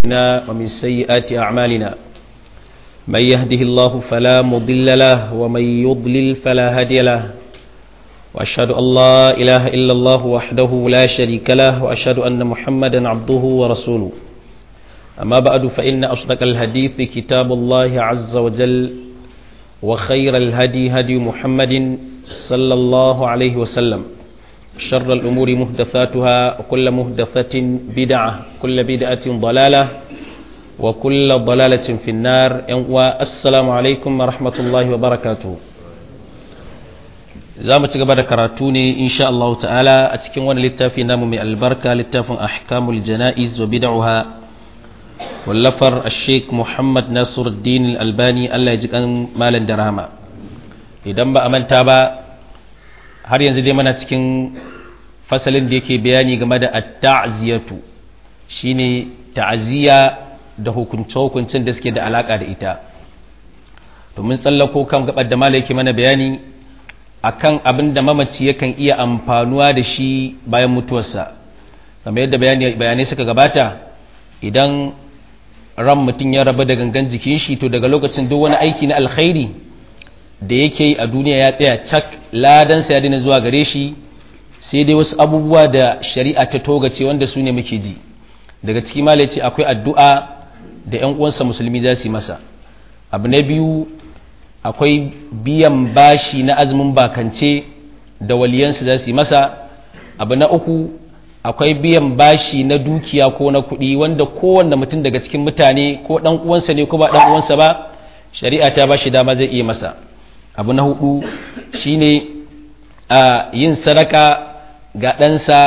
أنفسنا ومن سيئات أعمالنا من يهده الله فلا مضل له ومن يضلل فلا هادي له وأشهد أن لا إله إلا الله وحده لا شريك له وأشهد أن محمدا عبده ورسوله أما بعد فإن أصدق الحديث كتاب الله عز وجل وخير الهدي هدي محمد صلى الله عليه وسلم شر الأمور مهدفاتها وكل مهدفة بدعة كل بدعة ضلالة وكل ضلالة في النار والسلام عليكم ورحمة الله وبركاته za mu ci gaba da karatu ne insha Allah ta'ala a cikin wani littafi namu mai albarka littafin ahkamul jana'iz wa bid'uha wallafar Sheikh Muhammad Nasiruddin Al-Albani Allah ya ji kan malan da rahama idan ba a manta ba har yanzu dai mana cikin fasalin da yake bayani game da at-ta'ziyatu shine ta'ziya da hukunce-hukuncin da suke da alaka da ita domin tsallako kan gabar da malai yake mana bayani akan abin da mamaci yakan iya amfanuwa da shi bayan mutuwarsa kamar yadda bayanai suka gabata idan ran mutum ya raba da gangan jikin shi to daga lokacin duk wani aiki na alkhairi da yake yi a duniya ya tsaya cak ladansa ya dina zuwa gare shi sai dai wasu abubuwa da shari'a ta togace wanda su ne muke ji daga ciki malai ce akwai addu'a da 'yan uwansa musulmi za su yi masa abu na biyu akwai biyan bashi na azumin bakance da waliyansu za su yi masa abu na uku akwai biyan bashi na dukiya ko na kuɗi wanda kowanne mutum daga cikin mutane ko ɗan uwansa ne ko ba ɗan uwansa ba shari'a ta bashi dama zai iya masa abu na hudu shine a yin sadaka ga ɗansa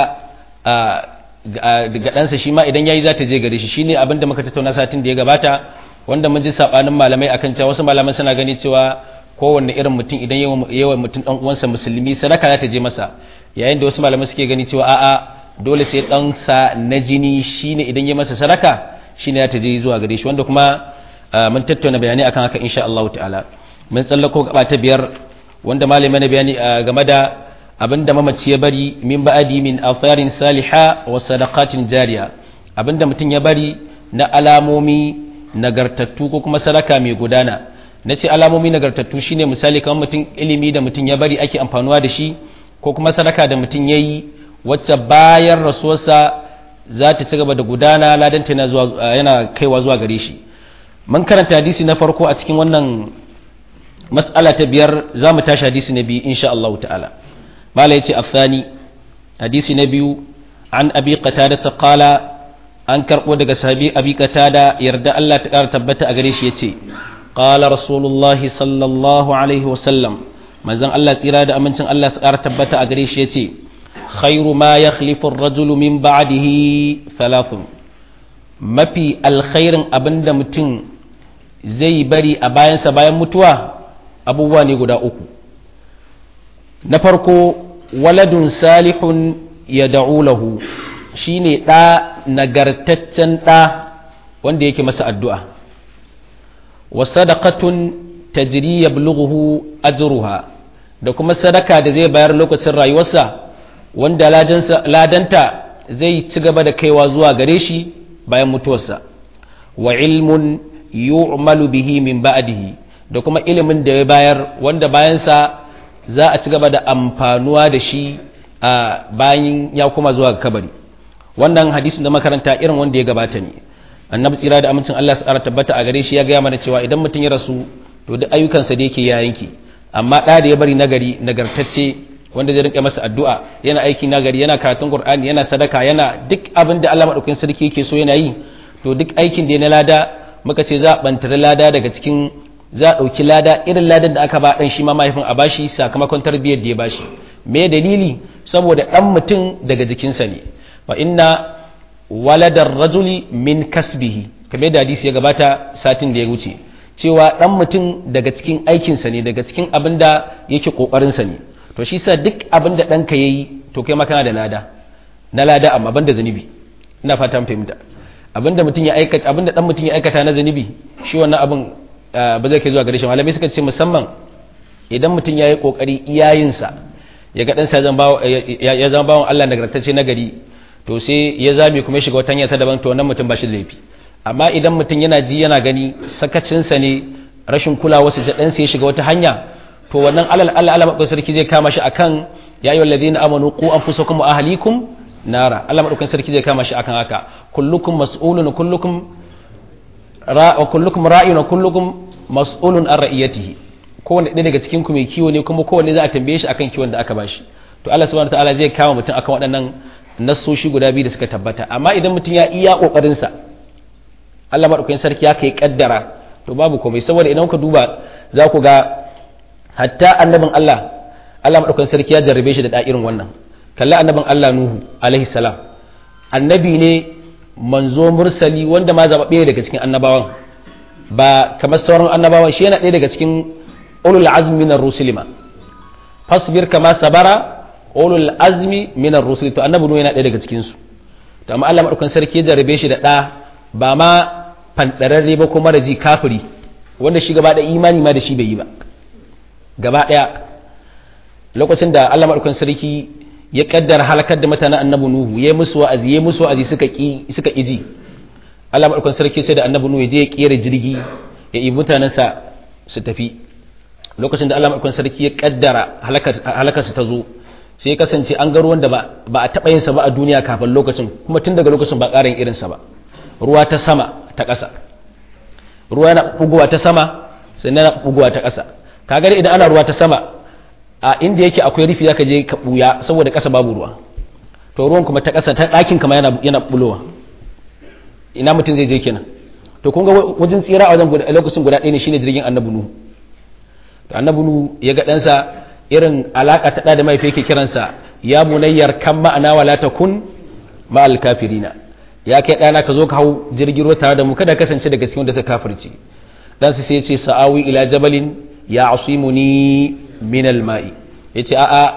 ga ɗansa shi ma idan yayi za ta je gare shi shine abinda muka tattauna satin da ya gabata wanda mun ji sabanin malamai akan cewa wasu malaman suna gani cewa kowanne irin mutum idan yawa mutum dan uwansa musulmi sadaka za ta je masa yayin da wasu malamai suke gani cewa a'a dole sai dan sa na jini shine idan ya masa sadaka shine za ta je zuwa gare shi wanda kuma mun tattauna bayanai akan haka insha Allah ta'ala mun tsallako gaba ta biyar wanda malamai na bayani game da abinda mamaci ya bari min ba'adi min afarin saliha wa sadaqatin jariya abinda mutum ya bari na alamomi nagartattu ko kuma sadaka mai gudana na ce alamomi nagartattu shine misali kamar mutum ilimi da mutum ya bari ake amfanuwa da shi ko kuma sadaka da mutum ya yi wacce bayan rasuwarsa za ta ci gaba da gudana ladanta yana kaiwa zuwa gare shi mun karanta hadisi na farko a cikin wannan mas'ala ta biyar za mu tashi hadisi na biyu insha Allah ta'ala mala yace afsani hadisi na biyu an abi qatada qala an karɓo daga sahabi abi da yarda Allah ta ƙara tabbata a gare shi ya ce ƙala rasulullahi sallallahu alaihi wasallam manzon Allah tsira da amincin Allah su ƙara tabbata a gare shi ya ce khairu ma ya khalifin rajulu min ba'dihi falafin mafi alkhairin abinda mutum zai bari a bayansa bayan mutuwa abubuwa ne guda uku na farko waladun salihun ya da'u lahu shi ne ɗa nagartaccen ɗa wanda yake masa addu'a wa sadaqatun tajri yablughu ajruha da kuma sadaka da zai bayar lokacin rayuwarsa wanda ladanta zai ci gaba da kaiwa zuwa gare shi bayan mutuwarsa wa ilmun yu'malu bihi min ba'dihi da kuma ilimin da ya bayar wanda bayansa za a ci gaba da amfanuwa da shi a bayan ya kuma zuwa kabari wannan hadisin da makaranta irin wanda ya gabata ne annabi tsira da amincin Allah su ƙara tabbata a gare shi ya gaya mana cewa idan mutum ya rasu to duk ayyukansa da yake ya yanki amma ɗa da ya bari nagari nagartacce wanda zai rinka masa addu'a yana aiki nagari yana karatun qur'ani yana sadaka yana duk abin da Allah madaukakin sarki yake so yana yi to duk aikin da ya na lada muka ce za a bantare lada daga cikin za a ɗauki lada irin ladan da aka ba ɗan shi ma mahaifin a bashi sakamakon tarbiyyar da ya bashi me dalili saboda ɗan mutum daga jikinsa ne wa inna waladar rajuli min kasbihi kamar da hadisi ya gabata satin da ya wuce cewa dan mutum daga cikin aikinsa ne daga cikin abin da yake kokarinsa ne to shi sa duk abin da ɗanka ya yi to kai makana da lada na lada amma ban da zunubi ina fatan fahimta abin da mutum ya aikata abin da dan mutum ya aikata na zunubi shi wannan abin ba zai kai zuwa gare shi malamai suka ce musamman idan mutum ya yi kokari iyayensa ya ga ɗansa ya zama bawan Allah nagartacce na gari to sai ya zame kuma ya shiga wata hanya ta daban to wannan mutum ba shi da laifi amma idan mutum yana ji yana gani sakacinsa ne rashin kulawa su ɗansa ya shiga wata hanya to wannan alal Allah Allah madaukakin sarki zai kama shi akan ya ayyuhal ladina amanu qu anfusakum wa ahlikum nara Allah madaukakin sarki zai kama shi akan haka kullukum mas'ulun kullukum ra kullukum ra'in wa kullukum mas'ulun an ra'iyatihi kowanne ɗaya daga cikin ku mai kiwo ne kuma kowanne za a tambaye shi akan kiwon da aka bashi to Allah subhanahu wataala zai kama mutum akan waɗannan nassoshi guda biyu da suka tabbata amma idan mutum ya iya kokarin sa Allah madaukakin sarki ya kai kaddara to babu komai saboda idan ka duba za ku ga hatta annabin Allah Allah madaukakin sarki ya jarrabe shi da da'irin wannan kalli annabin Allah Nuhu alaihi salam annabi ne manzo mursali wanda ma zaɓaɓɓe daga cikin annabawan ba kamar sauran annabawan shi yana ɗaya daga cikin ulul azmi minar rusuli ma fasbir kama sabara ulul azmi minar rusuli to annabi Nuhu yana ɗaya daga cikin su to amma Allah madaukakin sarki ya jarrabe shi da ɗa ba ma fandararre ba kuma da ji kafiri wanda shi gaba da imani ma da shi bai yi ba gaba ɗaya lokacin da Allah maɗaukan sarki ya kaddara halakar da mutanen annabi Nuhu ya musu wa'azi ya musu wa'azi suka ki suka ji Allah maɗaukan sarki sai da annabi Nuhu ya je ya kera jirgi ya yi mutanensa su tafi lokacin da Allah maɗaukan sarki ya kaddara halakar su ta zo sai ya kasance an ga ruwan da ba a taɓa yin sa ba a duniya kafin lokacin kuma tun daga lokacin ba ƙarin irinsa ba ruwa ta sama ta ƙasa ruwa yana bugowa ta sama sannan yana bugowa ta ƙasa kaga idan ana ruwa ta sama a inda yake akwai rufi zaka je ka buya saboda ƙasa babu ruwa to ruwan kuma ta ƙasa ta ɗakin kama yana yana bulowa ina mutum zai je kenan to kun ga wajen tsira a wajen lokacin guda ɗaya ne shine jirgin annabi nuhu to annabi nuhu ya ga ɗansa irin alaka ta da mahaifi yake kiransa ya bunayyar kan ma'ana wala takun ma'al kafirina ya kai ɗana ka zo ka hau jirgin ruwa tare da mu kada kasance daga cikin wanda suka kafirci dan sai ya ce sa'awi ila jabalin ya asimuni min alma'i yace a a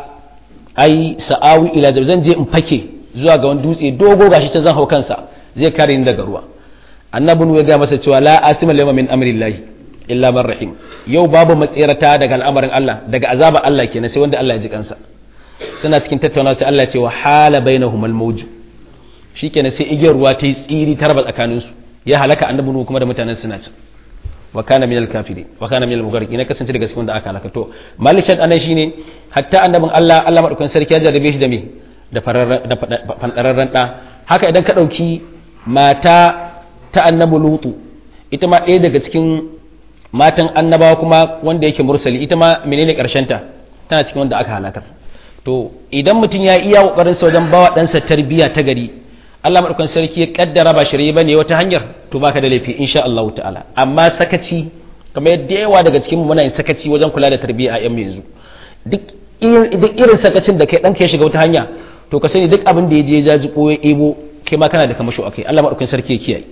ai sa'awi ila jabal zan je in fake zuwa ga wani dutse dogo gashi ta zan hau kansa zai kare ni daga ruwa annabi ya ga masa cewa la asima lama min amrillahi illa man rahim yau babu matsirata daga al'amarin Allah daga azaba Allah kenan sai wanda Allah ya ji kansa suna cikin tattaunawa sai Allah ya ce wa hala bainahum al-mawj shikenan sai igiyar ruwa ta yi tsiri ta raba tsakaninsu ya halaka annabi kuma da mutanen suna can wa kana minal kafirin wa kana minal mugharqin ne kasance daga cikin da aka halaka to malishan anan shine hatta annabin Allah Allah madaukakin sarki ya jarrabe shi da me da fandararren da haka idan ka dauki mata ta annabi lutu ita ma ɗaya daga cikin matan annabawa kuma wanda yake mursali ita ma menene karshen ta tana cikin wanda aka halakar to idan mutum ya iya kokarin sa wajen bawa ɗansa tarbiyya ta gari Allah maɗaukan sarki ya kaddara ba shirye bane wata hanyar to baka da laifi insha Allah ta'ala amma sakaci kamar yadda yawa daga cikin muna yin sakaci wajen kula da tarbiyya a yan yanzu duk duk irin sakacin da kai dan ka shiga wata hanya to ka sani duk abin da ya je ya jaji ko ya ebo kai ma kana da kamasho akai Allah maɗaukan sarki ya kiyaye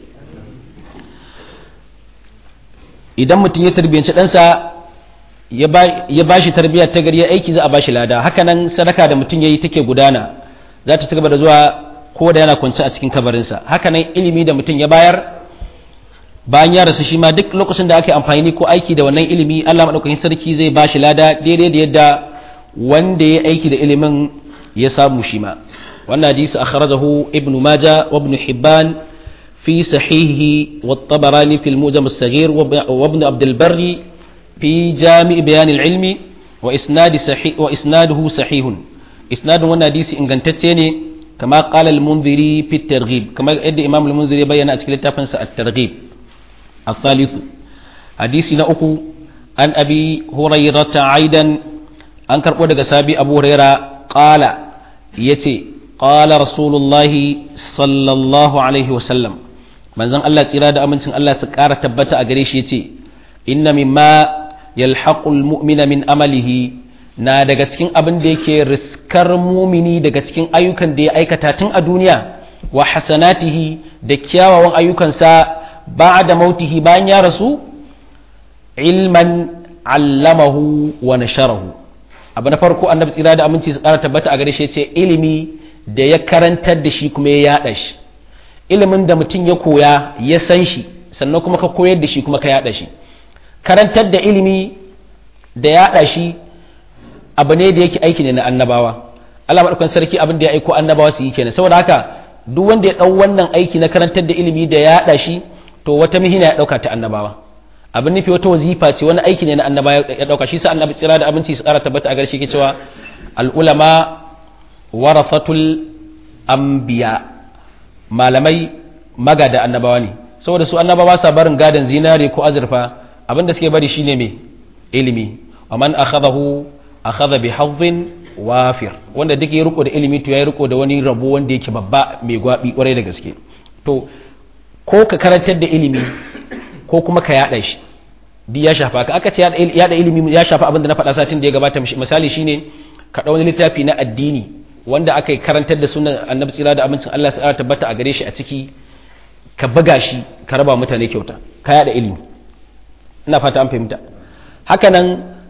idan mutum ya tarbiyyanci ɗansa ya ba shi tarbiyya ta gari ya aiki za a ba shi lada hakanan sadaka da mutum ya yi take gudana za ta ci gaba da zuwa ko da yana kwance a cikin kabarinsa hakanan ilimi da mutum ya bayar bayan ya rasu shi ma duk lokacin da aka yi amfani ko aiki da wannan ilimi Allah madaukakin sarki zai ba shi lada daidai da yadda wanda ya aiki da ilimin ya samu shi ma wannan hadisi akhrajahu ibn majah wa ibn hibban fi sahihi wa tabarani fil mujam as-saghir wa ibn abd al-barri fi jami' bayan al-ilmi wa isnad sahih wa isnaduhu sahihun isnadun wannan hadisi ingantacce ne كما قال المنذري في الترغيب كما يد امام المنذري بيان اشكال تافنس الترغيب الثالث حديث نأكو عن ابي هريرة عيدا an karɓo daga sabi abu huraira ƙala ya ce ƙala rasulullahi sallallahu alaihi wasallam manzon Allah tsira da amincin Allah su ƙara tabbata a gare shi ya ce inna mimma yalhaqul mu'mina min amalihi na daga cikin abin da yake riskar mumini daga cikin ayyukan da ya aikata tun a duniya wa hasanatihi da kyawawan ayyukansa ba da mautihi bayan ya rasu ilman allamahu wa nasharahu abu na farko annabi tsira da aminci su kara tabbata a gare shi ce ilimi da ya karantar da shi kuma ya yada shi ilimin da mutum ya koya ya san shi sannan kuma ka koyar da shi kuma ka yada shi karantar da ilimi da yada shi abu ne da yake aiki ne na annabawa Allah madaukakin sarki abin da ya aiko annabawa su yi kenan saboda haka duk wanda ya dau wannan aiki na karantar da ilimi da yada shi to wata mihina ya dauka ta annabawa abin nufi wata wazifa ce wani aiki ne na annaba ya dauka shi sa annabi tsira da abinci su kara tabbata a garshe ke cewa al ulama warafatul anbiya malamai magada annabawa ne saboda su annabawa sa barin gadan zinare ko azurfa abin da suke bari shine me ilimi wa man akhadahu akhadha bi hadhin wafir wanda duk ya riko da ilimi to ya riko da wani rabo wanda yake babba mai gwabi kwarai da gaske to ko ka karantar da ilimi ko kuma ka yada shi duk ya shafa ka aka ce yada ilimi ya shafa abin da na faɗa satin da ya gabata misali shine ka ɗau wani littafi na addini wanda aka yi karantar da sunan annabi tsira da abincin Allah sai tabbata a gare shi a ciki ka buga shi ka raba mutane kyauta ka yada ilimi ina fata an fahimta hakanan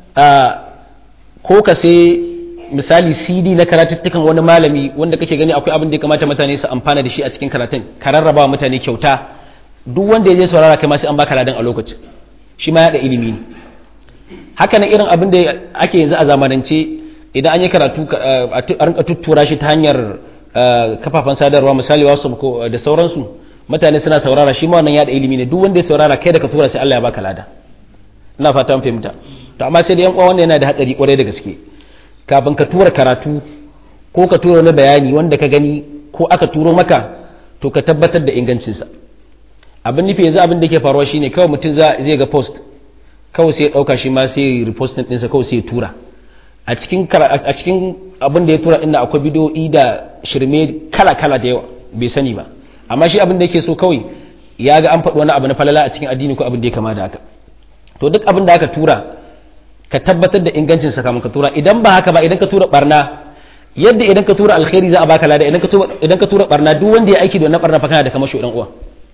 ko ka sai misali cd na karatuttukan wani malami wanda kake gani akwai abin da ya kamata mutane su amfana da shi a cikin karatun ka rarraba mutane kyauta duk wanda ya je saurara kai ma sai an baka ladan a lokacin shi ma yada ilimi ne haka nan irin abin da ake yanzu a zamanance idan an yi karatu a rinka tuttura shi ta hanyar kafafen sadarwa misali wasu da sauransu mutane suna saurara shi ma wannan yada ilimi ne duk wanda ya saurara kai da ka tura sai Allah ya baka lada ina fata an fahimta to amma sai da yan uwa wannan yana da hatsari kwarai da gaske kafin ka tura karatu ko ka tura wani bayani wanda ka gani ko aka turo maka to ka tabbatar da ingancinsa abin nufi yanzu abin da ke faruwa shine kawai mutum zai ga post kawai sai ya dauka shi ma sai ya repost ɗinsa kawai sai ya tura a cikin a cikin abin da ya tura inda akwai bidiyoyi da shirme kala kala da yawa bai sani ba amma shi abin da yake so kawai ya ga an faɗi wani abu na falala a cikin addini ko abin da ya kama da haka to duk abin da aka tura ka tabbatar da ingancin sa kamun ka tura idan ba haka ba idan ka tura barna yadda idan ka tura alkhairi za a baka lada idan ka tura idan ka tura barna duk wanda ya aiki da wannan barna fa kana da kamar dan uwa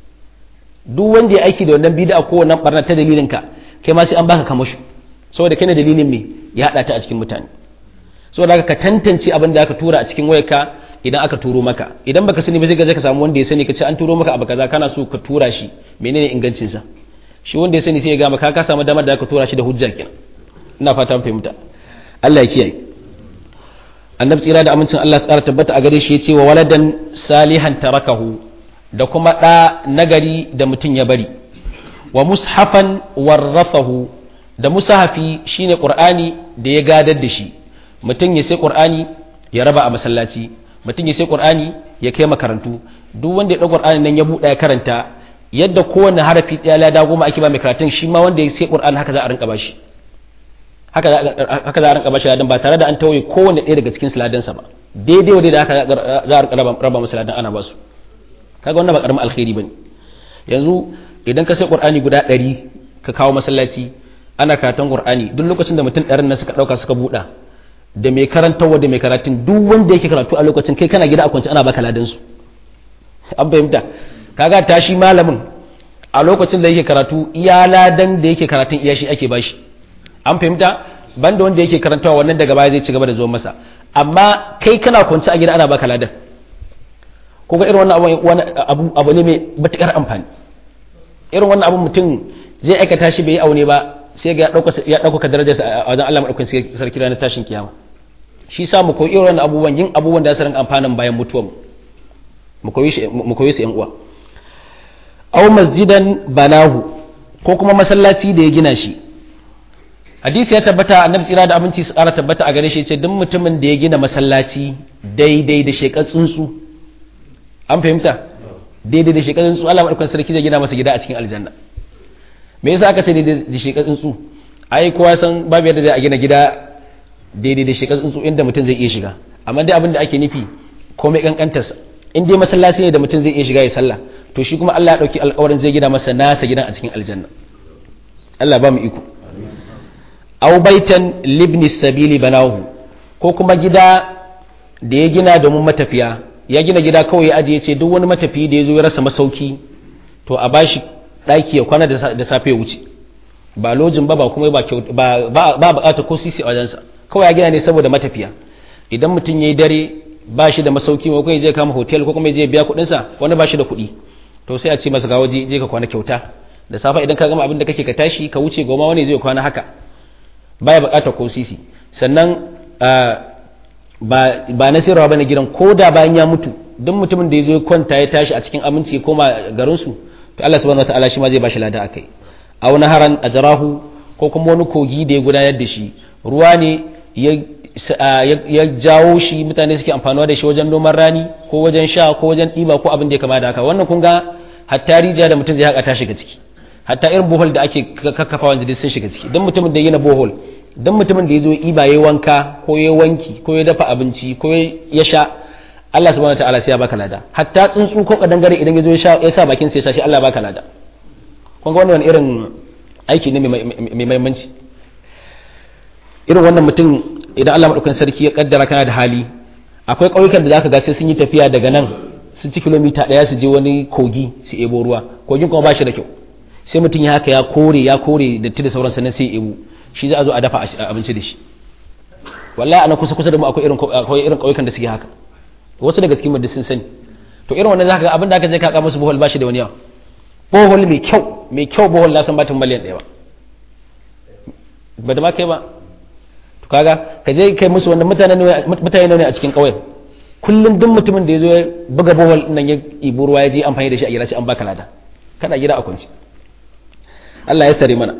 duk wanda ya aiki da wannan bid'a ko wannan barna ta dalilin ka kai ma sai an baka kamar saboda kai ne dalilin me ya hada ta a cikin mutane saboda haka ka tantance abin da aka tura a cikin wayarka idan aka turo maka idan baka sani ba zai ga ka samu wanda ya sani ka ce an turo maka abu kaza kana so ka tura shi menene ingancin sa shi wanda ya sani sai ya ga maka ka samu damar da aka tura shi da hujja kenan ina fata fahimta Allah ya kiyaye annabi tsira da amincin Allah tsara tabbata a gare shi ya ce wa waladan salihan tarakahu da kuma ɗa nagari da mutum ya bari wa mushafan warrafahu da musahafi shine qur'ani da ya gadar da shi mutum ya sai qur'ani ya raba a masallaci mutum ya sai qur'ani ya kai makarantu duk wanda ya ɗau qur'ani nan ya buɗe ya karanta yadda kowane harafi ɗaya lada goma ake ba mai karatun shi ma wanda ya sai qur'ani haka za a rinka bashi haka za a rinka bashi ladan ba tare da an tauye kowane ɗaya daga cikin siladansa ba daidai wadai da haka za a rinka raba masa ladan ana basu kaga wannan ba karamin alkhairi bane yanzu idan ka sai qur'ani guda ɗari ka kawo masallaci ana karatun qur'ani duk lokacin da mutum ɗarin nan suka ɗauka suka buɗa da mai karantarwa da mai karatun duk wanda yake karatu a lokacin kai kana gida a kwance ana baka ladan su an fahimta kaga tashi malamin a lokacin da yake karatu iya ladan da yake karatun iya shi ake bashi an fahimta banda wanda yake karantawa wannan daga baya zai ci gaba da zuwa masa amma kai kana kwance a gida ana baka ladan ko ga irin wannan abu abu ne mai matukar amfani irin wannan abu mutum zai aikata shi bai yi aune ba sai ga ya ɗaukaka darajarsa a wajen Allah maɗaukakin sarki ranar tashin kiyama shi sa mu koyi irin wannan abubuwan yin abubuwan da su rinka amfanin bayan mutuwar mu koyi su yan uwa aw masjidan banahu ko kuma masallaci da ya gina shi hadisi ya tabbata annabi tsira da abinci su ƙara tabbata a gare shi ce duk mutumin da ya gina masallaci daidai da shekar tsuntsu an fahimta daidai da shekar tsuntsu Allah madaukakin sarki zai gina masa gida a cikin aljanna me yasa aka ce daidai da shekar tsuntsu ai kowa san babu yadda zai a gina gida daidai da shekar tsuntsu inda mutum zai iya shiga amma dai abin da ake nufi komai kankantarsa in dai masallaci ne da mutum zai iya shiga ya sallah to shi kuma Allah ya dauki alƙawarin zai gina masa nasa gidan a cikin aljanna Allah ba mu iko aw baitan libni sabili banahu ko kuma gida da ya gina domin matafiya ya gina gida kawai ya ajiye ce duk wani matafiyi da ya zo ya rasa masauki to a bashi daki ya kwana da safe ya wuce ba lojin ba ba kuma ba ba ba bukata ko sisi a wajensa kawai ya gina ne saboda matafiya idan mutum ya yi dare ba shi da masauki ko kuma zai kama hotel ko kuma zai biya kuɗinsa wani ba shi da kuɗi to sai a ce masa ga waje je ka kwana kyauta da safa idan ka gama abin da kake ka tashi ka wuce goma wani zai kwana haka baya bukatar ko sisi sannan ba na sirrawa bane gidan ko da bayan ya mutu duk mutumin da ya zo kwanta ya tashi a cikin aminci ya koma garinsu to Allah subhanahu wataala shi ma zai bashi lada akai aw naharan ajrahu ko kuma wani kogi da ya gudanar da shi ruwa ne ya jawo shi mutane suke amfanuwa da shi wajen noman rani ko wajen sha ko wajen ɗiba ko abin da ya kama da haka wannan kun ga hatta rijiya da mutum zai haka ta shiga ciki hatta irin bohol da ake kakkafa wanda sun shiga ciki don mutumin da yana bohol don mutumin da ya zo iba ya wanka ko ya wanki ko ya dafa abinci ko ya sha Allah subhanahu wataala sai ya baka lada hatta tsuntsu ko kadangare idan ya zo ya sa bakin sai ya sha shi Allah baka lada kun ga wannan irin aiki ne mai muhimmanci irin wannan mutum idan Allah madaukakin sarki ya kaddara kana da hali akwai ƙauyukan da zaka ga sai sun yi tafiya daga nan sun ci kilomita ɗaya su je wani kogi su ebo ruwa kogin kuma ba shi da kyau sai mutum ya haka ya kore ya kore da da sauran sannan sai ebo shi za a zo a dafa abinci da shi wallahi ana kusa kusa da mu akwai irin akwai irin ƙauyukan da suke haka wasu daga cikin mu sun sani to irin wannan zaka ga abin da aka je ka ka musu bohol ba shi da wani yawa bohol mai kyau mai kyau bohol na san batun miliyan ɗaya ba ba da ma kai ba to kaga ka je kai musu wannan mutane mutane ne a cikin ƙauyen kullum duk mutumin da ya zo ya buga bohol nan ya ibi ruwa ya je amfani da shi a gida sai an baka lada kana gida a kunci Allah ya sare mana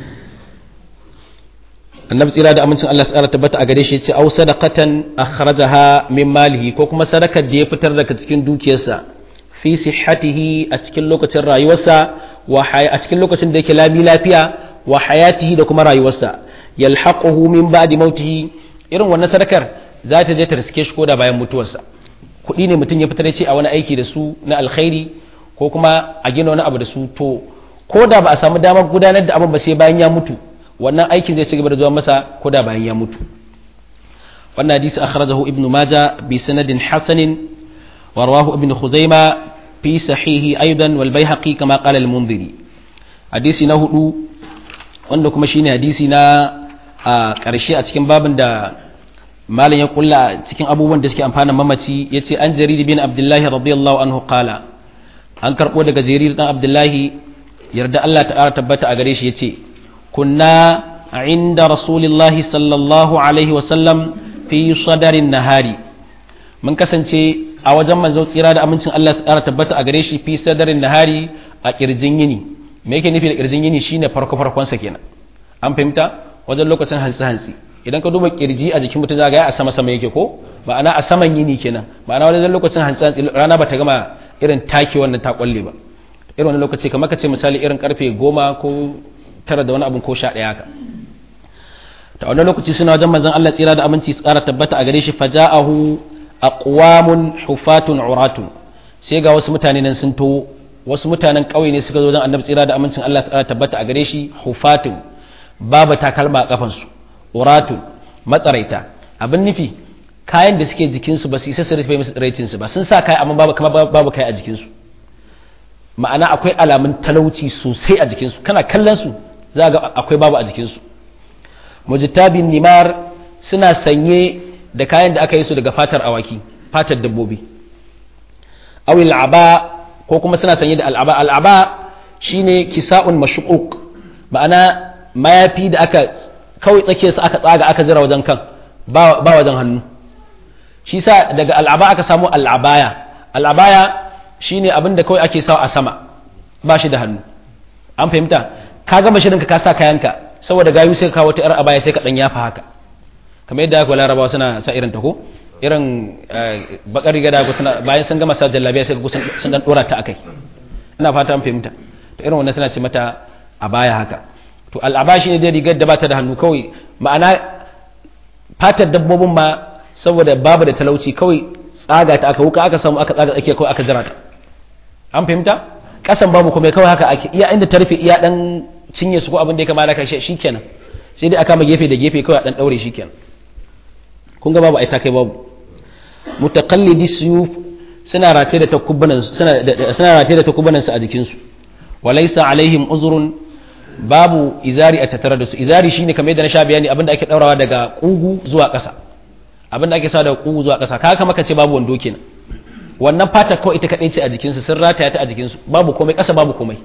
annabi tsira da amincin Allah tsara tabbata a gare shi ce au sadaqatan akhrajaha min malihi ko kuma sadakar da ya fitar daga cikin dukiyarsa fi sihhatihi a cikin lokacin rayuwarsa wa a cikin lokacin da yake lami lafiya wa hayatihi da kuma rayuwarsa yalhaquhu min ba'di mautihi irin wannan sadakar za ta je ta riske shi koda bayan mutuwarsa kuɗi ne mutum ya fitar ce a wani aiki da su na alkhairi ko kuma a gina wani abu da su to ko da ba a samu damar gudanar da abin ba sai bayan ya mutu wannan aikin zai ci gaba da zuwa masa ko da bayan ya mutu wannan hadisi akhrajahu ibnu maja bi sanadin hasanin wa rawahu ibnu khuzaima fi sahihi aidan wal baihaqi kama qala al munziri hadisi na hudu wanda kuma shine hadisi na a ƙarshe a cikin babin da malam ya kulla cikin abubuwan da suke amfana mamaci yace an jarir bin abdullahi radiyallahu anhu qala an karbo daga jarir dan abdullahi yarda Allah ta'ala tabbata a gare shi yace kunna inda rasulillahi sallallahu alaihi wa sallam fi sadarin nahari mun kasance a wajen manzo tsira da amincin Allah ta'ala tabbata a gare shi fi sadarin nahari a kirjin yini me yake nufi da kirjin yini shine farko farkon sa kenan an fahimta wajen lokacin hantsi hantsi idan ka duba kirji a jikin mutum zaga ya a sama sama yake ko ma'ana a saman yini kenan ma'ana wajen lokacin hantsi hantsi rana ba ta gama irin take wannan ta kwalle ba irin wani lokaci kamar ka ce misali irin karfe goma ko tara da wani abin ko sha ɗaya haka ta wani lokaci suna wajen manzon Allah tsira da aminci tsara tabbata a gare shi faja'ahu aqwamun hufatun uratun sai ga wasu mutane nan sun to wasu mutanen ƙauye ne suka zo wajen annabi tsira da amincin Allah tsara tabbata a gare shi hufatun babu takalma a kafansu uratun matsaraita abin nufi kayan da suke jikinsu ba su isa su rufe musu tsiraicinsu ba sun sa kai amma babu kamar babu kai a jikinsu ma'ana akwai alamun talauci sosai a jikinsu kana kallon su za ga akwai babu a jikinsu mujtabin nimar suna sanye da kayan da aka yi su daga fatar awaki fatar dabbobi awil aba ko kuma suna sanye da al'aba al'aba shine kisa'un mashquq ma'ana mayafi da aka kawai tsake su aka tsaga aka jira wajen kan ba wajen hannu shi sa daga al'aba aka samu al'abaya al'abaya shine abin da kawai ake sawa a sama ba shi da hannu an fahimta ka gama shirin ka sa kayanka saboda gayu sai ka kawo ta yar abaya sai ka dan yafa haka kamar yadda aka larabawa suna sa irin ta ko irin bakar riga da suna bayan sun gama sa jallabiya sai ka sun dan dora ta akai ina fata an fahimta to irin wannan suna ce mata abaya haka to al'aba shine dai rigar da bata da hannu kawai ma'ana fatar dabbobin ma saboda babu da talauci kawai tsaga ta aka wuka aka samu aka tsaga tsakiya kawai aka jira ta an fahimta kasan babu kuma kawai haka ake iya inda ta rufe iya dan cinye su ko abin da ya kamata kai shikenan sai dai aka ma gefe da gefe kawai dan daure shikenan kun ga babu ai ta kai babu mutaqallidi suyuf suna rataye da takubbanan suna suna rataye da takubbanan su a jikin su walaysa alaihim uzrun babu izari a tattare da su izari shine kamar yadda na sha bayani abinda ake daurawa daga kugu zuwa ƙasa abinda ake sa daga kugu zuwa ƙasa kaga kamar kace babu wando kenan wannan fata kawai ita kadai ce a jikinsu sun rataya ta a jikinsu babu komai ƙasa babu komai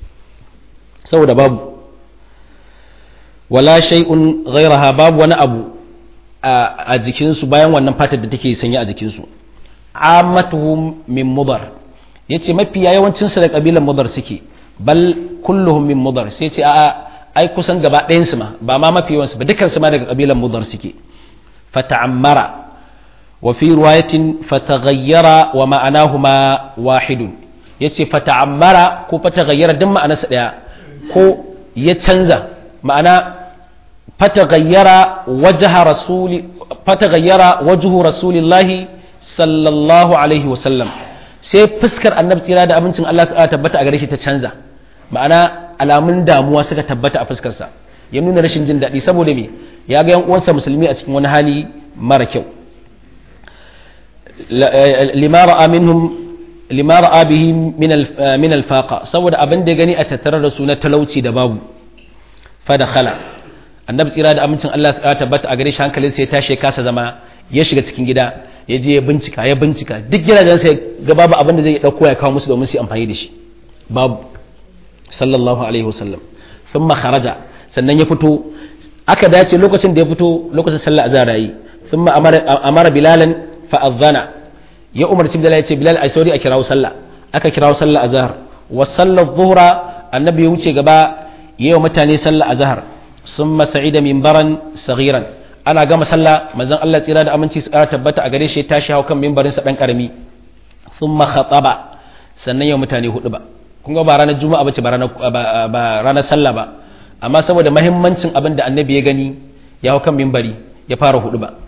saboda babu wala shay'un ghayraha babu wani abu a jikinsu bayan wannan fatar da take sanya a jikinsu ammatuhum min mudar yace mafiya yawancin su da kabilan mudar suke bal kulluhum min mudar sai ce a'a ai kusan gaba ɗayan su ma ba ma mafi yawansu ba dukkan su ma daga kabilan mudar suke fata'ammara wa fi riwayatin fataghayyara wa ma'anahuma wahidun yace fata'ammara ko fataghayyara duk ma'anarsa daya ko ya canza ma'ana fataghayyara wajha rasuli fataghayyara wajhu rasulillahi sallallahu alaihi wasallam sai fuskar annabi tsira da abincin Allah ta tabbata a gare shi ta canza ma'ana alamun damuwa suka tabbata a fuskarsa ya nuna rashin jin daɗi saboda me ya ga yan uwansa musulmi a cikin wani hali mara kyau lima ra'a minhum lima ra'a bihi min al-faqa saboda abin da ya gani a tattare da su na talauci da babu fa dakhala annabi tsira da amincin Allah ya tabbata a gare shi hankalin sai ya tashi ya kasa zama ya shiga cikin gida ya je ya bincika ya bincika duk gidajen sai ga babu abin da zai dauko ya kawo musu domin su yi amfani da shi babu sallallahu alaihi wasallam thumma kharaja sannan ya fito aka dace lokacin da ya fito lokacin sallah azhar yi thumma amara amara bilalan fa adhana ya umarci bilal ya ce bilal ai sauri a kirawo sallah aka kirawo sallah azhar wa sallar dhuhra annabi ya wuce gaba yayi wa mutane sallah azhar summa sa'ida minbaran saghiran ana gama sallah manzon Allah tsira da aminci su ƙara tabbata a gare shi ya tashi hau kan mimbarin sa dan karami thumma khataba sannan ya mutane hudu ba kun ga ba ranar juma'a bace ba ranar ba ranar sallah ba amma saboda mahimmancin abin da annabi ya gani ya hau kan mimbari ya fara hudu ba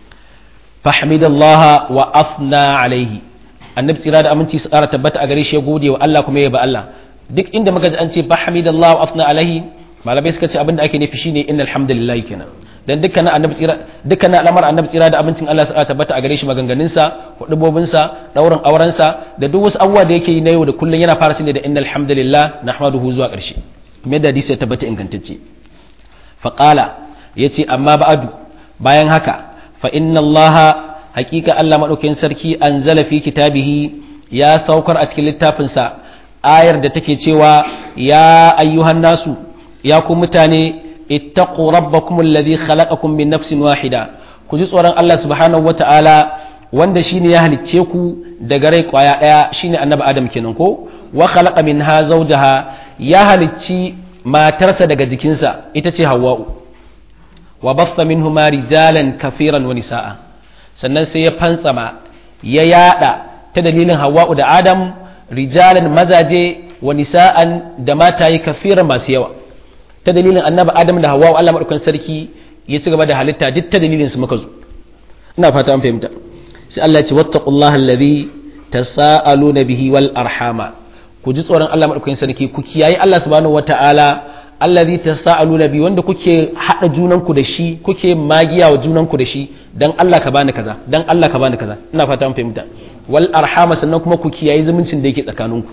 fahmidallaha wa afna alaihi annabi tsira da aminci su ƙara tabbata a gare shi ya gode wa Allah kuma ya ba Allah duk inda muka ji an ce fahmidallaha wa afna alaihi malamai suka ce abin da ake nufi shine innal hamdalillah kenan dan dukkanin annabi tsira dukkanin al'amar annabi tsira da abincin Allah ya tabbata a gare shi maganganun sa hudubobin sa daurin auren sa da duk wasu abubuwa da yake yi na yau da kullun yana fara shine da innal hamdalillah nahmaduhu zuwa ƙarshe kuma da hadisi ya tabbata ingantacce fa qala yace amma ba'adu bayan haka fa inna Allah haqiqa Allah madaukakin sarki anzala fi kitabihi ya saukar a cikin littafin sa ayar da take cewa ya ayyuhan nasu ya ku mutane ittaqu rabbakum alladhi khalaqakum min nafsin wahida ku ji tsoron Allah subhanahu wata'ala wanda shine ya halicce ku daga rai kwaya daya shine annabi adam kenan ko wa khalaqa minha zawjaha ya halicci matarsa daga jikinsa ita ce hawwa'u wa baffa minhuma rijalan kafiran wa nisaa sannan sai ya fantsama ya yada ta dalilin hawwa'u da adam rijalan mazaje wa nisa'an da mataye kafiran masu yawa ta dalilin annabi adam da hawa Allah madaukan sarki ya ci gaba da halitta duk ta dalilin su muka zo ina fata an fahimta sai Allah ya ce wattaqullaha allazi tasaaluna bihi wal arhama ku ji tsoron Allah madaukan sarki ku kiyaye Allah subhanahu wataala allazi tasaaluna bi wanda kuke hada junanku da shi kuke magiya wa junanku da shi dan Allah ka bani kaza dan Allah ka bani kaza ina fata an fahimta wal arhama sannan kuma ku kiyaye zumuncin da yake tsakaninku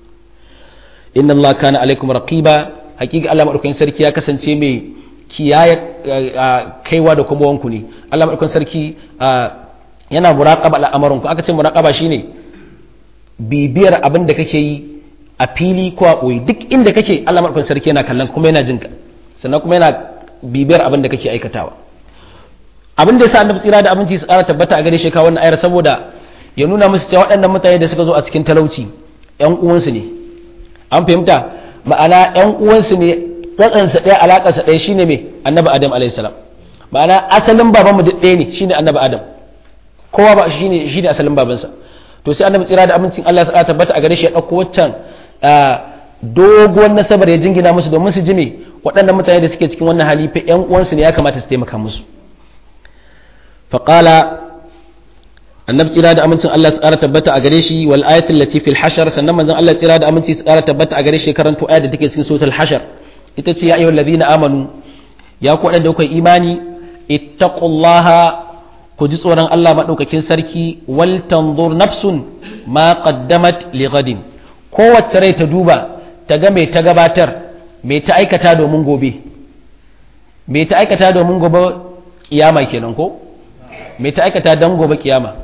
inna Allah kana alaikum raqiba hakika Allah madaukakin sarki ya kasance mai kiyaye kaiwa da kuma wanku ne Allah madaukakin sarki yana muraqaba al'amarin ku aka ce muraqaba shine bibiyar abin da kake yi a fili ko a koyi duk inda kake Allah madaukakin sarki yana kallon kuma yana jinka sannan kuma yana bibiyar abin da kake aikatawa abin da yasa annabi tsira da abinci su ƙara tabbata a gare shi ka wannan ayar saboda ya nuna musu cewa waɗannan mutane da suka zo a cikin talauci ƴan uwansu ne an fahimta ma'ana ‘yan uwansu ne tsatsansa ɗaya alaƙarsa ɗaya shine mai annabi adam alaihissalam ma'ana asalin babanmu duk ɗaya ne shine annabi adam kowa ba shine shine asalin babansa to sai annabi tsira da amincin Allah ya tabbata a gare shi ya ɗauko waccan doguwar nasabar ya jingina musu domin su ji me waɗannan mutane da suke cikin wannan hali fa ‘yan uwansu ne ya kamata su taimaka musu faqala annabi tsira da amincin Allah ya tsara tabbata a gare shi wal ayatul lati fil hashar sannan manzon Allah tsira da aminci tsara tabbata a gare shi karanto ayat da take cikin suratul hashar ita ce ya ayyuhal ladina amanu ya ku wadanda kuka imani ittaqullaha ku ji tsoron Allah madaukakin sarki wal tanzur nafsun ma qaddamat li ghadin kowace rai ta duba ta ga me ta gabatar me ta aikata domin gobe me ta aikata domin gobe kiyama kenan ko me ta aikata dan gobe kiyama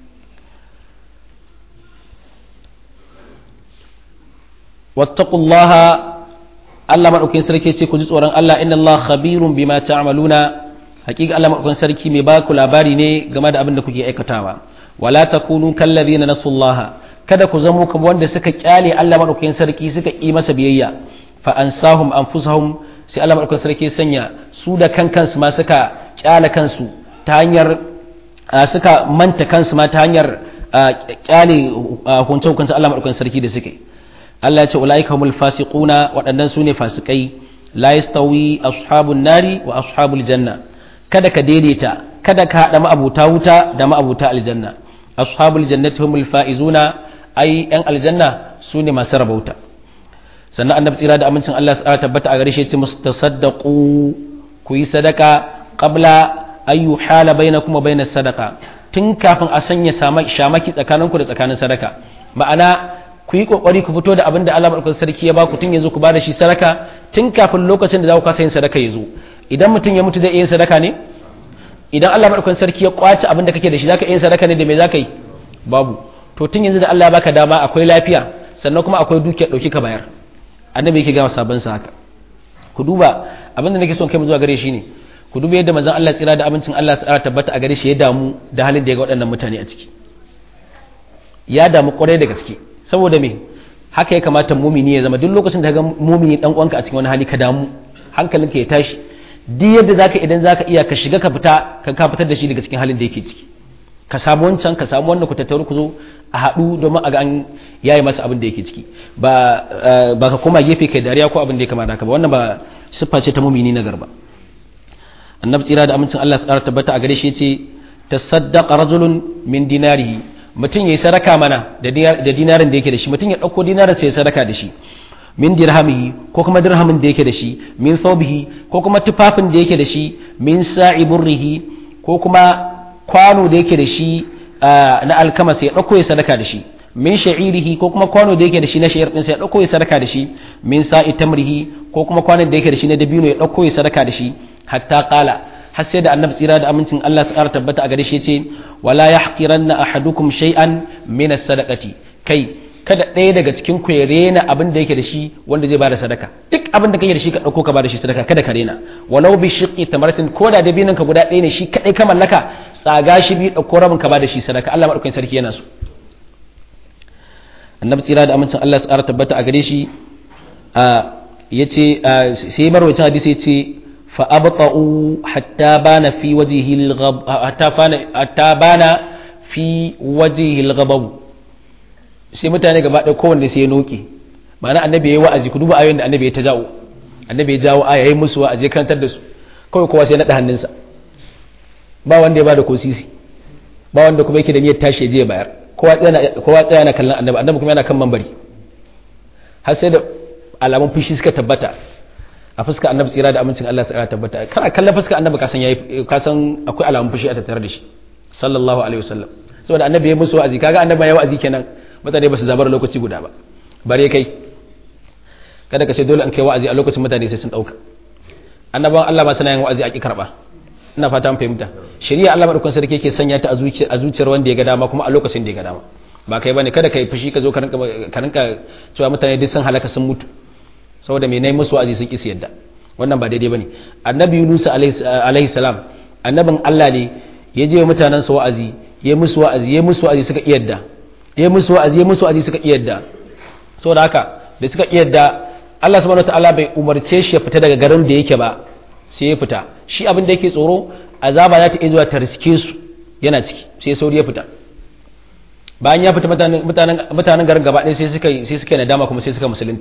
wattaqullaha Allah madaukakin sarki ce ku ji tsoron Allah inna Allah khabirun bima ta'maluna hakika Allah madaukakin sarki mai baku labari ne game da abin da kuke aikatawa wala takunu kallazina nasullaha kada ku zamo kamar wanda suka kyale Allah madaukakin sarki suka yi masa biyayya fa ansahum anfusahum sai Allah madaukakin sarki sanya su da kan kansu ma suka kyale kansu ta hanyar suka manta kansu ma ta hanyar kyale hukunce hukunce Allah madaukakin sarki da suke Allah ya ce ulaika humul fasiquna waɗannan su ne fasikai la yastawi ashabun nari wa ashabul janna kada ka daidaita kada ka haɗa ma'abuta wuta da ma'abuta aljanna ashabul jannati humul faizuna ai yan aljanna su ne masu rabauta sannan annabi tsira da amincin Allah ya tabbata a gare shi ya ce musu tasaddaqu ku yi sadaka qabla ay yuhala bainakum wa bainas sadaqa tun kafin a sanya shamaki tsakaninku da tsakanin sadaka ma'ana ku yi kokari ku fito da abin da Allah madaukakin sarki ya baku tun yanzu ku bada shi sadaka tun kafin lokacin da za ku kasa yin sadaka ya zo idan mutum ya mutu zai iya yin sadaka ne idan Allah madaukakin sarki ya kwace abin da kake da shi zaka iya yin sadaka ne da me zaka yi babu to tun yanzu da Allah ya baka dama akwai lafiya sannan kuma akwai dukiya dauki ka bayar annabi yake ga sabon sa haka ku duba abin da nake son kai mu zuwa gare shi ne ku duba yadda manzon Allah tsira da abincin Allah tsara tabbata a gare shi ya damu da halin da ya ga waɗannan mutane a ciki ya damu kwarai da gaske saboda me haka ya kamata mumini ya zama duk lokacin da ga mumini dan uwanka a cikin wani hali ka damu hankalinka ya tashi duk yadda zaka idan zaka iya ka shiga ka fita ka ka fitar da shi daga cikin halin da yake ciki ka samu wancan ka samu wannan ku tattaru ku zo a haɗu domin a ga an yayi masa abin da yake ciki ba ba ka koma gefe kai dariya ko abin da ya kamata haka ba wannan ba siffa ce ta mumini na garba annabi tsira da amincin Allah tsara tabbata a gare shi yace tasaddaqa rajulun min dinarihi mutum yayi sadaka mana da dinarin da yake da shi mutum ya dauko dinarin sai ya sadaka da shi min dirhamihi ko kuma dirhamin da yake da shi min thawbihi ko kuma tufafin da yake da shi min sa'i burrihi ko kuma kwano da yake da shi na alkama sai ya dauko ya sadaka da shi min sha'irihi ko kuma kwano da yake da shi na sha'ir din sai ya dauko ya sadaka da shi min sa'i tamrihi ko kuma kwanon da yake da shi na dabino ya dauko ya sadaka da shi hatta qala har sai da annabi tsira da amincin Allah ya tsara tabbata a gare shi yace wala yahqiranna ahadukum shay'an min as-sadaqati kai kada ɗaya daga cikin ku ya rena abin da yake da shi wanda zai bada sadaka duk abin da kake da shi ka dauko ka bada shi sadaka kada ka rena walau bi shiqqi tamaratin ko da dabinin ka guda ɗaya ne shi kadai ka mallaka tsaga shi bi dauko rabin ka bada shi sadaka Allah madaukakin sarki yana so annabi tsira da amincin Allah ya tsara tabbata a gare shi yace sai marwacin hadisi yace فأبطأوا حتى بان في وجهه الغب حتى بان حتى بان في وجهه الغضب sai mutane gaba ɗaya kowanne sai ya noke ma'ana annabi yayi wa'azi ku duba ayoyin da annabi ya ta jawo annabi ya jawo aya yayi musu wa'azi ya karantar da su kawai kowa sai naɗa hannunsa ba wanda ya bada ko sisi ba wanda kuma yake da niyyar tashi ya je bayar kowa tsaya kowa tsaya na kallon annabi annabi kuma yana kan mambari har sai da alamun fushi suka tabbata a fuska annabi tsira da amincin Allah ya tabbata kana kallon fuska annabi kasan yayi kasan akwai alamun fushi a tattare da shi sallallahu alaihi wasallam saboda annabi ya musu wa'azi kaga annabi ya wa'azi kenan mutane ba su zabar lokaci guda ba bare kai kada ka ce dole an kai wa'azi a lokacin mutane sai sun dauka annabawan Allah ba suna yin wa'azi a ki karba ina fata mun fahimta shari'a Allah madaukakin sarki yake sanya ta a zuciyar wanda ya ga dama kuma a lokacin da ya ga dama ba kai bane kada kai fushi ka zo ka rinka ka rinka cewa mutane duk sun halaka sun mutu saboda mai nai musu wa'azi sun kisi yadda wannan ba daidai bane annabi Yunus alaihi salam annabin Allah ne ya je mutanen sa wa'azi ya musu wa'azi ya musu wa'azi suka iyadda ya musu wa'azi ya musu wa'azi suka iyadda saboda haka da suka iyadda Allah subhanahu wataala bai umarce shi ya fita daga garin da yake ba sai ya fita shi abin da yake tsoro azaba za ta iya zuwa ta riske su yana ciki sai sauri ya fita bayan ya fita mutanen garin gaba ɗaya sai suka sai suka nadama kuma sai suka musulunta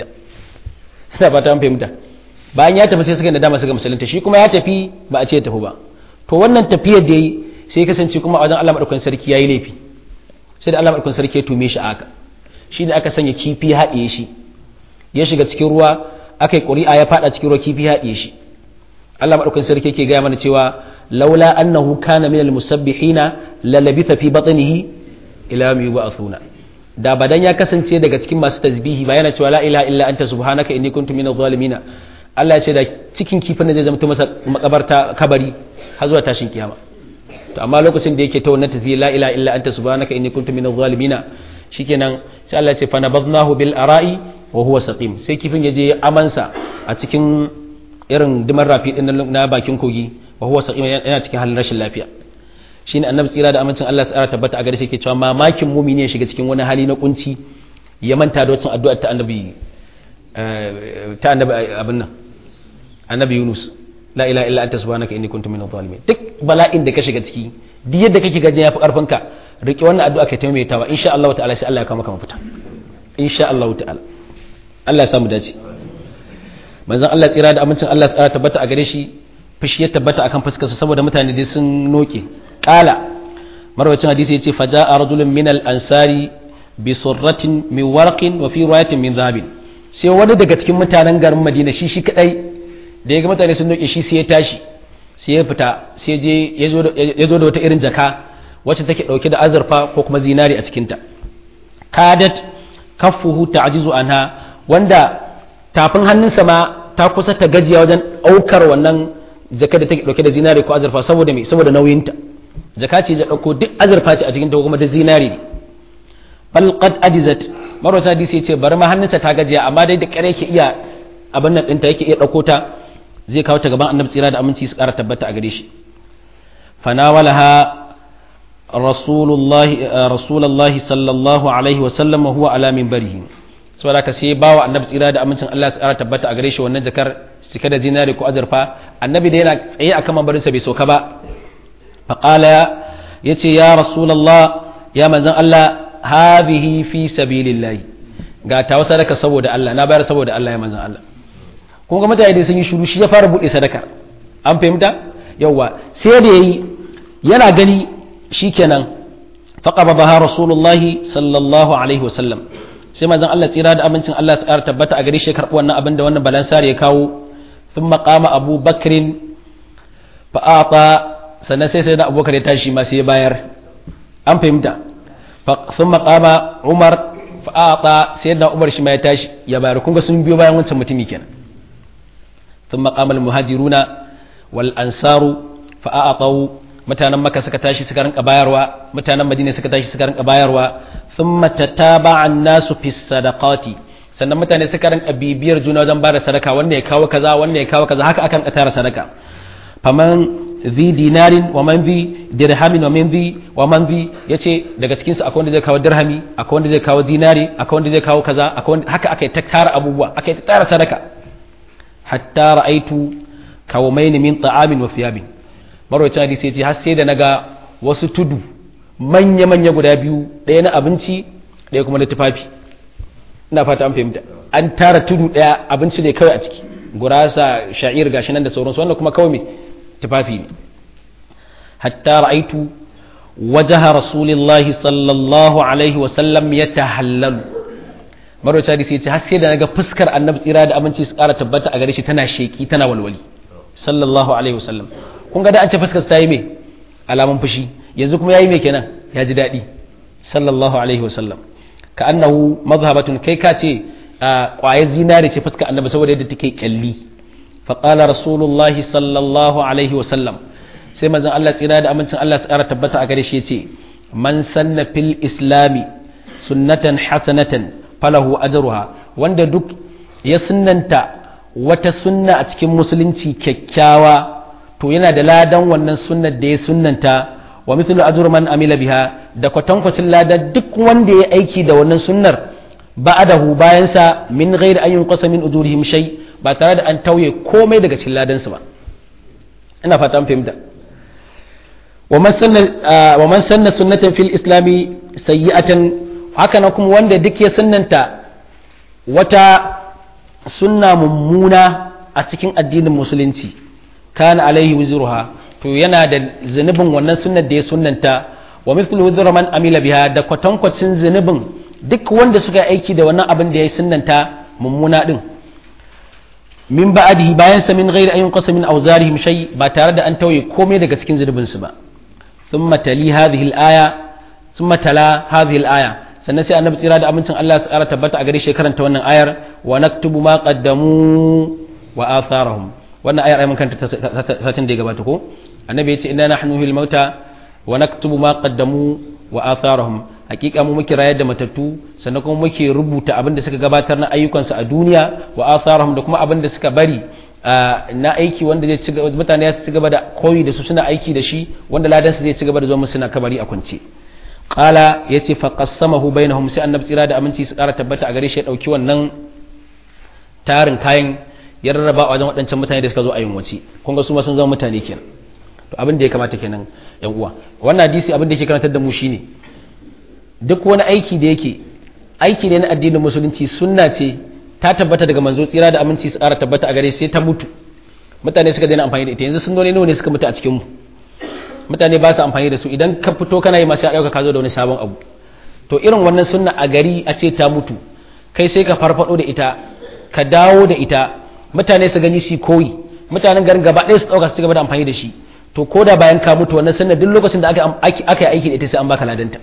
ina fata an fahimta bayan ya tafi sai suka nadama suka musulunta shi kuma ya tafi ba a ce ya tafi ba to wannan tafiyar da yi sai kasance kuma a wajen Allah madaukakin sarki yayi laifi sai da Allah madaukakin sarki ya tume shi aka shi da aka sanya kifi haɗiye shi ya shiga cikin ruwa aka yi ƙuri'a ya faɗa cikin ruwa kifi haɗiye shi Allah madaukakin sarki yake gaya mana cewa laula annahu kana minal musabbihina la labitha fi batnihi ila yawmi yub'athuna da badan ya kasance daga cikin masu tasbihi ba yana cewa la ilaha illa anta subhanaka inni kuntu minadh zalimin Allah ya ce da cikin kifin da zai zama masa makabarta kabari har zuwa tashin kiyama to amma lokacin da yake ta wannan tasbihi la ilaha illa anta subhanaka inni kuntu minadh zalimin shikenan sai Allah ya ce fa nabadnahu bil ara'i wa huwa saqim sai kifin ya je amansa a cikin irin dimar rafi din na bakin kogi wa huwa saqim yana cikin halin rashin lafiya shine annabi tsira da amincin Allah tsara tabbata a gare shi yake cewa mamakin mumini ya shiga cikin wani hali na kunci ya manta da wacin addu'a ta annabi ta annabi abin nan annabi Yunus la ilaha illa anta subhanaka inni kuntu minadh zalimin duk bala'in da ka shiga ciki duk yadda kake gaji yafi karfin ka rike wannan addu'a kai ta maimaitawa insha Allah ta'ala sai Allah ya kawo maka mafita insha Allah ta'ala Allah ya samu dace manzon Allah tsira da amincin Allah tsara tabbata a gare shi fushi ya tabbata akan fuskarsa saboda mutane dai sun noke qala marwacin hadisi yace faja'a rajulun min al-ansari bi surratin min warqin wa fi riwayatin min dhabin sai wani daga cikin mutanen garin Madina shi shi kadai da ya ga mutane sun noke shi sai ya tashi sai ya fita sai je ya zo da wata irin jaka wacce take dauke da azurfa ko kuma zinari a cikinta kadat kaffuhu ta'jizu anha wanda tafin hannunsa ma ta kusa ta gajiya wajen aukar wannan jaka da take dauke da zinari ko azurfa saboda me saboda nauyinta jaka ce da dauko duk azurfa ce a cikin ta kuma da zinari ne bal qad ajizat marwata hadisi yace bari ma hannunsa ta gajiya amma dai da kare yake iya abin nan ɗinta yake iya ɗauko ta zai kawo ta gaban annabi tsira da aminci su ƙara tabbata a gare shi fanawalaha rasulullahi rasulullahi sallallahu alaihi wa sallam wa huwa ala minbarihi saboda ka sai bawa annabi tsira da amincin Allah su ƙara tabbata a gare shi wannan jakar cike da zinari ko azurfa annabi da yana tsaye akan mambarinsa bai sauka ba faqala yace ya rasulullah ya manzon Allah hadhihi fi sabilillahi ga ta sadaka saboda Allah na bayar saboda Allah ya manzon Allah kun ga mutane sun yi shiru shi ya fara buɗe sadaka an fahimta yawwa sai da yayi yana gani shikenan faqabaha rasulullahi sallallahu alaihi wasallam sai manzon Allah tsira da amincin Allah ya tabbata a gare shi karɓi wannan abin da wannan balansar ya kawo thumma qama Abu Bakrin fa ata sannan sai sai da Abubakar ya tashi ma sai ya bayar an fahimta thumma qama Umar fa ata sai da Umar shi ma ya tashi ya bayar kun ga sun biyo bayan wancan mutumi kenan ثم قام المهاجرون والأنصار فأعطوا mutanen maka suka tashi suka rinka bayarwa mutanen madina suka tashi suka rinka bayarwa thumma tataba an-nasu fi sadaqati sannan mutane suka rinka bibiyar juna wajen bada sadaka wanda ya kawo kaza wanda ya kawo kaza haka akan tara sadaka faman zi dinarin wa man zi dirhamin wa man zi wa man zi yace daga cikin su akwai wanda zai kawo dirhami akwai wanda zai kawo dinari akwai wanda zai kawo kaza akwai haka akai ta tara abubuwa akai ta tara sadaka hatta ra'aitu kawmain min ta'amin wa thiyabin marwacin hadisi yace har sai da naga wasu tudu manya manya guda biyu ɗaya na abinci ɗaya kuma na tufafi ina fata an fahimta an tara tudu ɗaya abinci ne kawai a ciki gurasa sha'ir gashi nan da sauransu wannan kuma kawai me tufafi ne hatta ra'aitu wajaha rasulillahi sallallahu alaihi wa sallam yatahallalu marwaci hadisi ya ce har sai da naga fuskar annabi tsira da aminci su ƙara tabbata a gare shi tana sheki tana walwali sallallahu alaihi wasallam kun ga da an ce fuskar ta yi me alamun fushi yanzu kuma yayi me kenan ya ji daɗi sallallahu alaihi wasallam ka annahu mazhabatun kai ka ce ƙwayar zinare ce fuskar annabi saboda yadda take kyalli fa qala rasulullahi sallallahu alaihi wasallam sai manzon Allah tsira da amincin Allah su ƙara tabbata a gare shi ya ce man sanna fil islami sunnatan hasanatan falahu ajruha wanda duk ya sunnanta wata sunna a cikin musulunci kyakkyawa to yana da ladan wannan sunnar da ya sunnanta wa mithlu ajru man amila biha da kwatankwacin ladan duk wanda ya aiki da wannan sunnar ba'adahu bayan sa min ghairi an yunqasa min ujurihim shay ba tare da an tauye komai daga cikin ladan su ba ina fata an fahimta wa man sanna wa man sanna sunnatan fil islami sayyi'atan haka na kuma wanda duk ya sunanta wata sunna mummuna a cikin addinin musulunci kana alaihi wuzruha to yana da zunubin wannan sunnar da ya sunnanta wa mithlu wuzra man amila biha da kwatankwacin zunubin duk wanda suka aiki da wannan abin da ya sunnanta mummuna din min ba'dihi bayan sa min ghairi ayyun qasam min awzarihim shay ba tare da an tauye komai daga cikin zunubin su ba thumma tali hadhihi al-aya thumma tala hadhihi al-aya sannan sai annabi tsira da amincin Allah su ƙara tabbata a gare shi karanta wannan ayar wa naktubu ma qaddamu wa atharahum wannan ayar ai mun kanta satin da ya gabata ko annabi ya ce inna nahnu hil mauta wa naktubu ma qaddamu wa atharahum hakika mu muke rayar da matattu sannan kuma muke rubuta abin da suka gabatar na ayyukansu a duniya wa atharahum da kuma abin da suka bari na aiki wanda zai ci mutane ya ci gaba da koyi da su suna aiki da shi wanda ladan su zai ci gaba da zo musu suna kabari a kwance qala yace fa qassamahu bainahum sai annabi tsira da aminci su kara tabbata a gare shi ya dauki wannan tarin kayan ya rarraba a wajen waɗancan mutane da suka zo a yunwaci kun ga su ma sun zama mutane kenan to abin da ya kamata kenan yan uwa wannan hadisi abin da yake karantar da mu shine duk wani aiki da yake aiki ne na addinin musulunci sunna ce ta tabbata daga manzo tsira da aminci su ƙara tabbata a gare sai ta mutu mutane suka daina amfani da ita yanzu sunnoni nawa ne suka mutu a cikin mu mutane ba su amfani da su idan ka fito kana yi masu ɗauka ka zo da wani sabon abu to irin wannan sunna a gari a ce ta mutu kai sai ka farfado da ita ka dawo da ita mutane su gani shi koyi mutanen garin gaba ɗaya su ɗauka su gaba da amfani da shi to ko da bayan ka mutu wannan sunna duk lokacin da aka yi aiki da ita sai an baka ladanta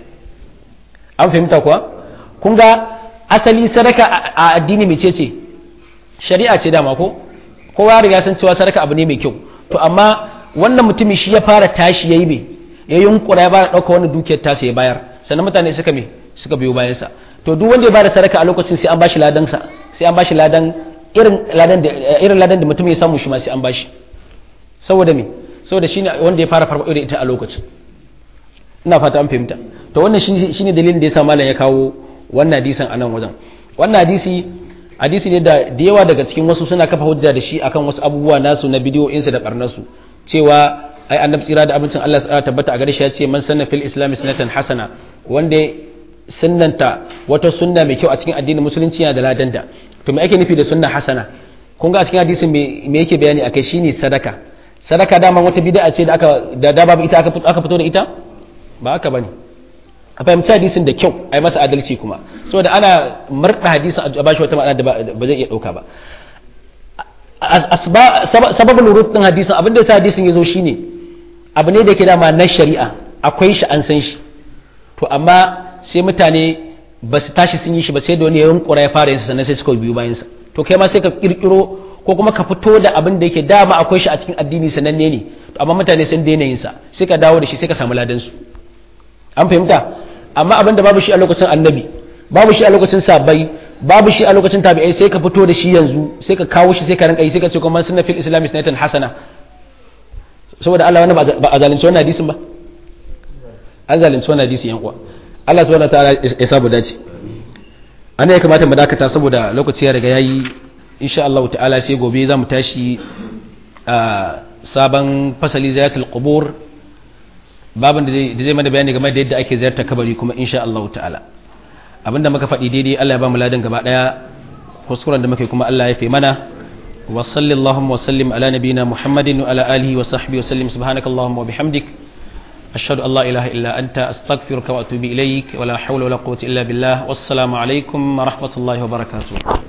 an fahimta kuwa kun ga asali sadaka a addini mai ce shari'a ce dama ko kowa riga san cewa sadaka abu ne mai kyau to amma wannan mutumin shi ya fara tashi yayi me ya yunkura ya fara dauka wannan dukiyar tasa ya bayar sannan mutane suka me suka biyo bayan sa to duk wanda ya bada sadaka a lokacin sai an bashi ladan sa sai an bashi ladan irin ladan da irin ladan da mutum ya samu shi ma sai an bashi saboda me saboda shine wanda ya fara farko da ita a lokacin ina fata an fahimta to wannan shine dalilin da yasa malam ya kawo wannan hadisin a nan wajen wannan hadisi hadisi ne da da yawa daga cikin wasu suna kafa hujja da shi akan wasu abubuwa nasu na bidiyoyinsu da barnasu cewa ai annabi tsira da abincin Allah ya tabbata a gare shi ya ce man sanna fil islam sunnatan hasana wanda sunnanta wata sunna mai kyau a cikin addinin musulunci yana da ladanda to me ake nufi da sunna hasana kun ga a cikin hadisin me yake bayani akai shine sadaka sadaka dama wata bid'a ce da aka da da babu ita aka fito da ita ba haka bane a fahimci hadisin da kyau a yi masa adalci kuma saboda ana murɗa hadisin a bashi wata ma'ana da ba zai iya ɗauka ba sababin rurut ɗin hadisin abin da ya sa hadisin ya zo shine abu ne da ke dama na shari'a akwai shi an san shi to amma sai mutane ba su tashi sun yi shi ba sai da wani ya yunkura ya fara yinsa sannan sai suka biyu bayansa to kai ma sai ka kirkiro ko kuma ka fito da abin da yake dama akwai shi a cikin addini sananne ne to amma mutane sun daina yinsa sai ka dawo da shi sai ka samu ladansu an fahimta amma abinda babu shi a lokacin annabi babu shi a lokacin sabai babu shi a lokacin tabi'ai sai ka fito da shi yanzu sai ka kawo shi sai ka rinka yi sai ka ce kuma sunna fil islam sunnatan hasana saboda Allah wannan ba a zalunci wannan hadisin ba an zalunci wannan hadisi yan uwa Allah subhanahu wataala ya sabu dace ana ya kamata mu dakata saboda lokaci ya riga yayi insha Allah ta'ala sai gobe za mu tashi a sabon fasali zayatul qubur babin da zai mana bayani game da yadda ake ziyarta kabari kuma insha Allah ta'ala abinda muka faɗi daidai Allah ya ba mu ladan gaba daya kuskuren da muke kuma Allah ya fi mana wa sallallahu wa sallim ala nabiyina muhammadin wa ala alihi wa sahbihi wa sallim subhanakallahumma wa bihamdik ashhadu an la ilaha illa anta astaghfiruka wa atubu ilaik wa la hawla wa la quwwata illa billah wassalamu alaikum wa rahmatullahi wa barakatuh